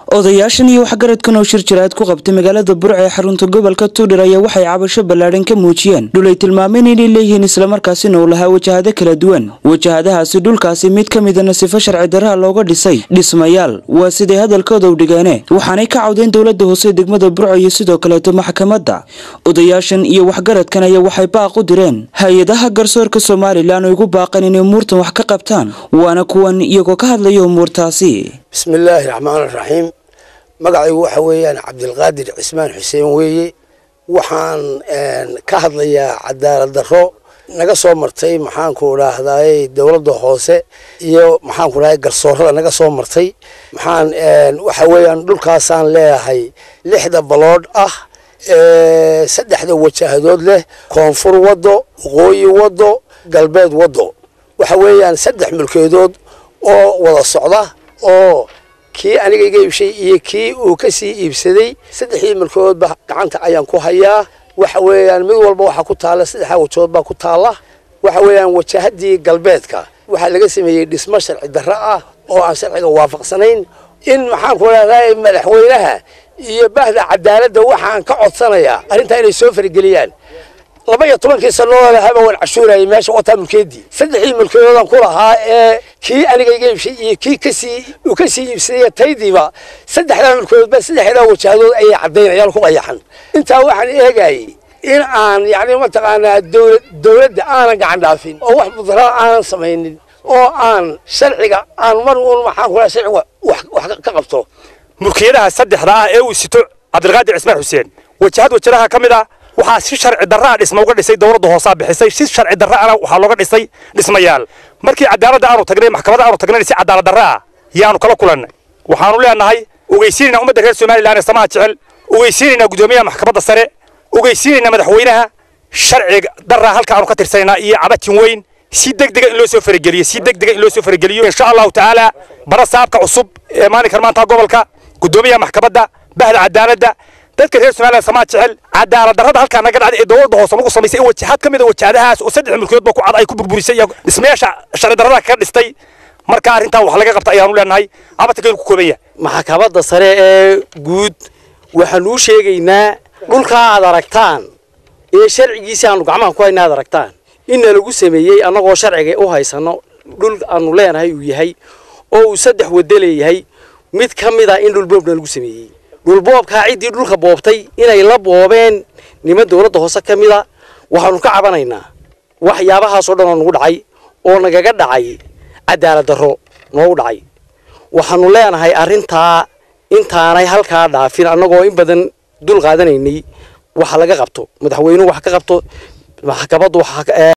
odayaashan iyo waxgaradkan oo shir jiraad ku qabtay magaalada burca ee xarunta gobolka tuudhir ayaa waxay cabasho ballaadhan ka muujiyeen dhul ay tilmaameen inay leeyihiin islamarkaasina uu lahaa wajahado kala duwan wajahadahaasi dhulkaasi mid ka midana sifo sharci darraha looga dhisay dhismayaal waa siday hadalkooda u dhigeene waxaanay ka cawdeen dowladda hoose degmada burco iyo sidoo kaleeto maxkamadda odayaashan iyo waxgaradkan ayaa waxay baaq u direen hay-adaha garsoorka somalilan oo igu baaqan inay umuurtan wax ka qabtaan waana kuwan iyagoo ka hadlaya umuurtaasi bismillaahi raxmaan raxiim magacaygu waxa weeyaan cabdilqaadir cismaan xuseen weeye waxaan ka hadlayaa cadaalad darro naga soo martay maxaanku idhaahdaay dowladda hoose iyo maxaanku dhahay garsoorada naga soo martay maxaan waxa weeyaan dhulkaasaan leeyahay lixda baloodh ah saddexda wajahadood leh koonfur waddo waqooyi waddo galbeed waddo waxa weeyaan saddex mulkeedood oo wada socda oo kii aniga iga iibshay iyo kii uu ka sii iibsaday saddexdii mulkoodba gacanta ayaan ku hayaa waxa weeyaan mid walba waxaa ku taalla saddexdaa wajahood baa ku taalla waxa weeyaan wajahadii galbeedka waxaa laga sameeyey dhismo sharci darro ah oo aan sharciga waafaqsanayn in maxaanku leedahay madaxweynaha iyo bahda cadaaladda waxaan ka codsanayaa arrintaa inay soo farageliyaan laba iyo tobankii sannadood lahaba waan cashuurayay meesha wataa mulkeedii saddexdii mulkeedoodan ku lahaa ee kii aniga iga iibshay iyo kii kasii uu ka sii iibsadaya taydiiba saddexdaa mulkeedoodba saddexdaa wajahadood ayay caddaynayaan ku qayaxan intaa waxaan eegayay in aan yacni mataqaanaa dowlad dowladda aanan gacan dhaafin oo wax mudaraa aanan samaynin oo aan sharciga aan mar uun maxaan ku lahaa sharciga wax wax ka qabto mulkiyadaha saddexda ah ee uu sito cabdilqaadir cismaan xuseen wajahad wajaraha ka mid ah waxaa si sharci darraa dhisma uga dhisay dowladda hoosaa bixisay si sharci darraana waxaa looga dhisay dhismayaal markii cadaaladda aanu tagnay maxkamadda aanu tagnay si cadaalad darra ah yaanu kala kulannay waxaanu leenahay ogeysiinaynaa ummadda reer somalilan ee samaha jecel ogeysiinaynaa guddoomiyaha maxkamadda sare ogeysiinaynaa madaxweynaha sharci darraa halka aanu ka tirsanaynaa iyo cabatin weyn si degdega in loo soo farageliyo si degdega in loo soo farageliyo insha allahu tacaala bara saabka cusub ee maalinkan maanta gobolka guddoomiyaha maxkamadda bahda cadaaladda dadka reer somaliland samaa jecel cadaalad darrada halkaa naga dhacday ee dowladda hoose lagu samaysay in wajahad ka mid a wajahadahaas oo saddex mulkiyoodba ku cad ay ku burburisay iyo dhismayaasha sharci darrada kaga dhistay marka arrintan wax laga qabta ayaanu leenahay cabatankeenu ku kooban yahay maxkamadda sare ee guud waxaanu u sheegaynaa dhulkaa aad aragtaan ee sharcigiisi aanu gacmaha ku hayna aad aragtaan inna lagu sameeyey annagoo sharciga u haysano dhul aanu leenahay uu yahay oo uu saddex waddo leeyahay mid ka mid a in dhulboobna lagu sameeyey dhulboobkaa ciddii dhulka boobtay inay la boobeen niman dowladda hoose ka mid a waxaanu ka cabanaynaa waxyaabahaasoo dhan oo nagu dhacay oo nagaga dhacay cadaalad darro noogu dhacay waxaanu leenahay arrintaa intaanay halkaa dhaafin annagoo in badan dul qaadanaynay waxa laga qabto madaxweynuhu wax ka qabto maxkamaddu